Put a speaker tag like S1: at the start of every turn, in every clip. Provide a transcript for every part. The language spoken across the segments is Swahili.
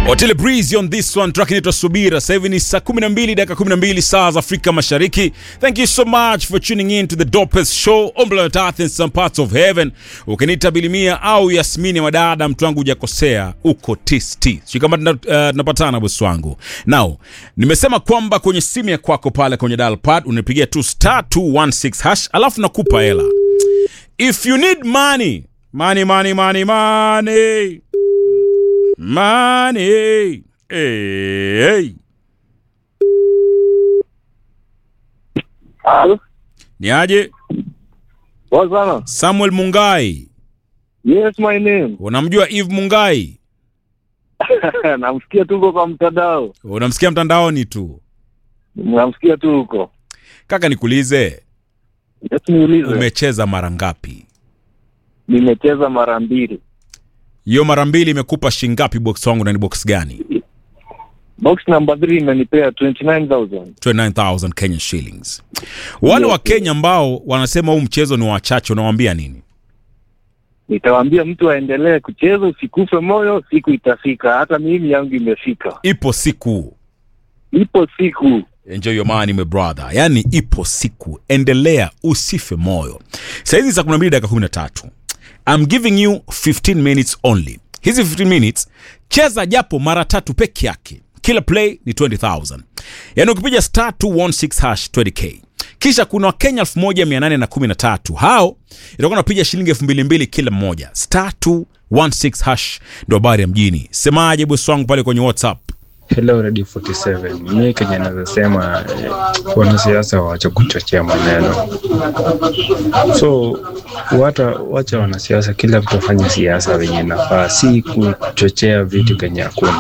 S1: Otile Breeze on this one track inaitwa Subira. Sasa hivi ni saa 12 dakika 12 saa za Afrika Mashariki. Thank you so much for tuning in to the dopest show on planet Earth in some parts of heaven. Ukiniita Bilimia au Yasmini Wadada, mtu wangu hujakosea, uko tisti. Sio kama tuna- uh, tunapatana bosi wangu. Now, nimesema kwamba kwenye simu ya kwako pale kwenye dial pad unipigia tu star 216 hash alafu nakupa hela. If you need money, money money money money Money. Hey, hey.
S2: Halo,
S1: Ni aje?
S2: poa sana.
S1: Samuel Mungai.
S2: Yes, my name.
S1: Unamjua Eve Mungai?
S2: Namsikia tu huko kwa mtandao,
S1: Unamsikia mtandaoni tu.
S2: namsikia tu huko.
S1: Kaka nikuulize,
S2: Yes, niulize.
S1: umecheza mara ngapi?
S2: Nimecheza mara mbili.
S1: Hiyo mara mbili imekupa shingapi box wangu na ni box gani?
S2: Box number 3 imenipea 29000.
S1: 29000 Kenya shillings. Wale wa Kenya ambao wanasema huu mchezo ni wachache unawaambia nini?
S2: Nitawaambia mtu aendelee kucheza, usikufe moyo, siku itafika. Hata mimi yangu imefika.
S1: Ipo siku.
S2: Ipo siku.
S1: Enjoy your money my brother. Yaani ipo siku, endelea usife moyo. Saizi saa 12 dakika 13. I'm giving you 15 minutes only. Hizi 15 minutes cheza japo mara tatu peke yake. Kila play ni 20000. Yaani ukipiga star 216 hash 20k. Kisha kuna Wakenya 1813 hao itakuwa napiga shilingi 2200 kila mmoja. Star 216 hash ndio habari ya mjini. Semaje bosi wangu pale kwenye WhatsApp?
S3: Hello Radio 47. Mimi Kenya naweza sema eh, wanasiasa waache kuchochea maneno, so wata, wacha wanasiasa, kila mtu afanye siasa venye nafaa, si kuchochea vitu kenye hakuna.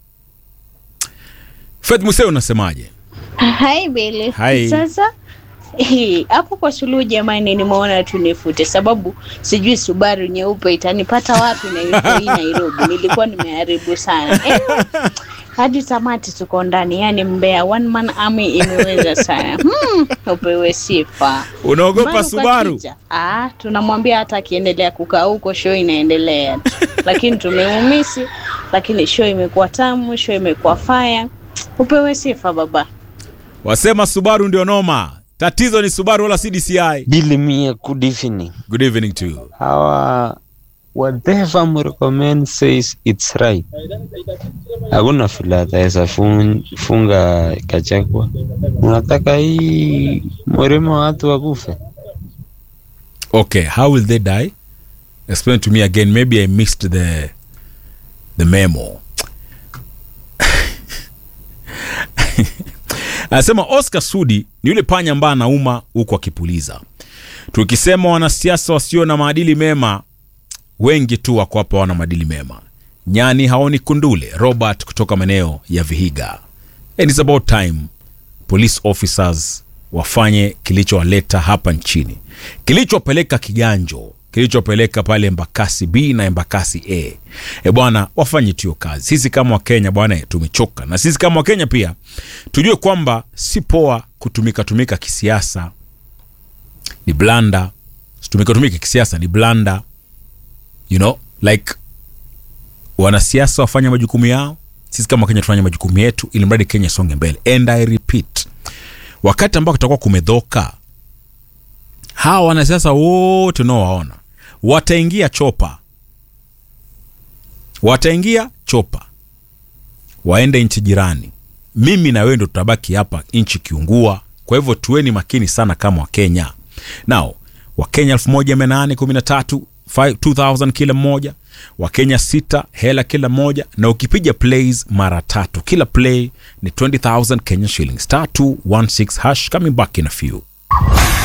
S1: Faith Museo unasemaje?
S4: Hai Bele.
S1: Hai.
S4: Sasa eh, hapo kwa suluhu jamani, nimeona tu nifute, sababu sijui Subaru nyeupe itanipata wapi na yuko hii Nairobi. Nilikuwa nimeharibu sana eh, hadi tamati tuko ndani, yani Mbeya one man army imeweza sana hmm, upewe sifa.
S1: Unaogopa
S4: Subaru
S1: Subaru?
S4: kakija. Ah, tunamwambia hata akiendelea kukaa huko show inaendelea tu, lakini tumeumisi, lakini show imekuwa tamu, show imekuwa fire. Upewe sifa baba.
S1: Wasema Subaru ndio noma. Tatizo ni Subaru wala si DCI.
S5: Billy Mia, good evening.
S1: Good evening to you.
S5: Hawa whatever mrecommend says it's right. Hakuna vile ataweza fun- funga Kachagwa. Unataka hii mwerema watu wakufe?
S1: Okay, how will they die? Explain to me again. Maybe I missed the the memo. Anasema Oscar Sudi ni yule panya ambaye anauma huku akipuliza. Tukisema wanasiasa wasio na maadili mema, wengi tu wako hapa wana maadili mema. Nyani haoni kundule. Robert kutoka maeneo ya Vihiga. And it's about time police officers wafanye kilichowaleta hapa nchini, kilichopeleka Kiganjo, kilichopeleka pale Embakasi B na Embakasi A. E bwana, wafanye tu hiyo kazi. Sisi kama Wakenya bwana, tumechoka, na sisi kama Wakenya pia tujue kwamba si poa kutumika tumika kisiasa, ni blanda. Tumika tumika kisiasa ni blanda, you know like wanasiasa wafanye majukumu yao, sisi kama Wakenya tufanye majukumu yetu, ili mradi Kenya isonge mbele. And I repeat, wakati ambao kutakuwa kumedhoka, hawa wanasiasa wote unaowaona wataingia chopa, wataingia chopa, waende nchi jirani. Mimi na wewe ndo tutabaki hapa nchi kiungua. Kwa hivyo tuweni makini sana kama Wakenya. Now Wakenya 1813 2000 kila mmoja, Wakenya sita hela kila moja, na ukipiga plays mara tatu, kila play ni 20000 Kenya shillings. Star 216 hash coming back in a few.